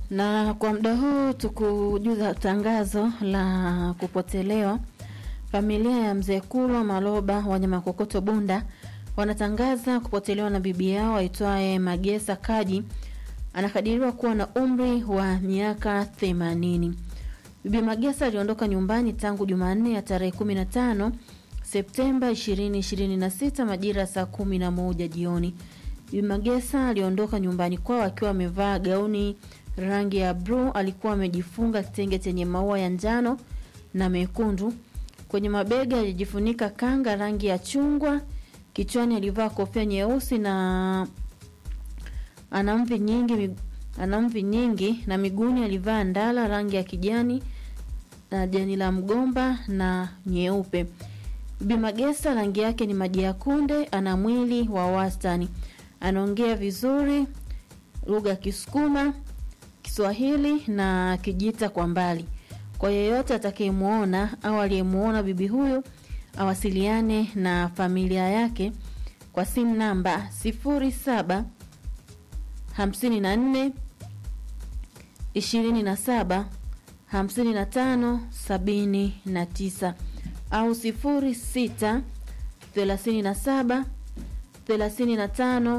Na kwa muda huu tukujuza tangazo la kupotelewa. Familia ya mzee Kulwa Maloba wanyama kokoto Bunda wanatangaza kupotelewa na bibi yao aitwaye Magesa Kaji, anakadiriwa kuwa na umri wa miaka themanini. Bibi Magesa aliondoka nyumbani tangu Jumanne ya tarehe 15 Septemba 2026 majira ya saa 11 jioni. Bibi Magesa aliondoka nyumbani kwao akiwa amevaa gauni rangi ya bluu. Alikuwa amejifunga kitenge chenye maua ya njano na mekundu. Kwenye mabega alijifunika kanga rangi ya chungwa. Kichwani alivaa kofia nyeusi na ana mvi nyingi, ana mvi nyingi na miguuni alivaa ndala rangi ya kijani na jani la mgomba na nyeupe. Bibi Magesa rangi yake ni maji ya kunde, ana mwili wa wastani, anaongea vizuri lugha ya Kisukuma, Kiswahili na Kijita kwa mbali. Kwa yeyote atakayemwona au aliyemuona bibi huyu awasiliane na familia yake kwa simu namba 07 54 27 55 79 au 06 37 35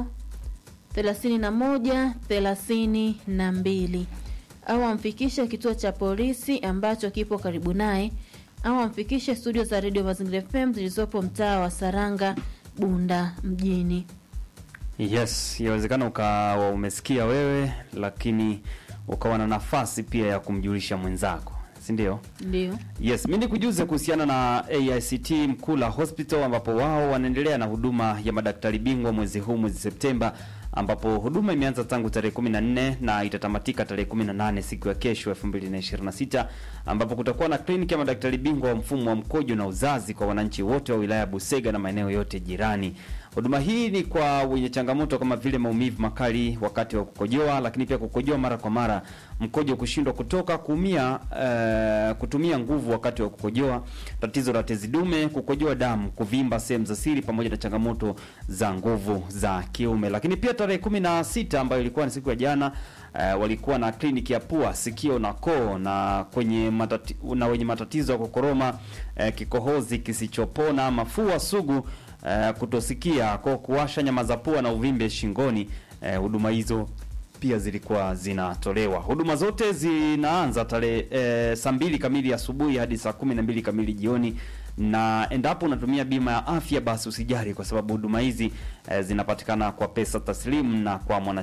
31 32 au amfikishe kituo cha polisi ambacho kipo karibu naye au amfikishe studio za redio Mazingira FM zilizopo mtaa wa Saranga, Bunda mjini. Yes, yawezekana ukawa umesikia wewe, lakini ukawa na nafasi pia ya kumjulisha mwenzako, si ndio? Ndio. Yes, mi nikujuze kuhusiana na AICT Mkula Hospital ambapo wao wanaendelea na huduma ya madaktari bingwa mwezi huu mwezi Septemba ambapo huduma imeanza tangu tarehe 14 na itatamatika tarehe 18 siku ya kesho 2026 ambapo kutakuwa na kliniki ya madaktari bingwa wa mfumo wa mkojo na uzazi kwa wananchi wote wa wilaya ya Busega na maeneo yote jirani. Huduma hii ni kwa wenye changamoto kama vile maumivu makali wakati wa kukojoa, lakini pia kukojoa mara kwa mara, mkojo kushindwa kutoka, kuumia, uh, kutumia nguvu wakati wa kukojoa, tatizo la tezi dume, kukojoa damu, kuvimba sehemu za siri, pamoja na changamoto za nguvu za kiume. Lakini pia tarehe kumi na sita ambayo ilikuwa ni siku ya jana Uh, walikuwa na kliniki ya pua, sikio na koo na kwenye matati, na wenye matatizo ya kukoroma, uh, kikohozi kisichopona, mafua sugu, uh, kutosikia, kwa kuwasha nyama za pua na uvimbe shingoni. Huduma uh, hizo pia zilikuwa zinatolewa. Huduma zote zinaanza tarehe uh, saa mbili kamili asubuhi hadi saa kumi na mbili kamili jioni na endapo unatumia bima ya afya basi usijali, kwa sababu huduma hizi eh, zinapatikana kwa pesa taslimu na kwa mwana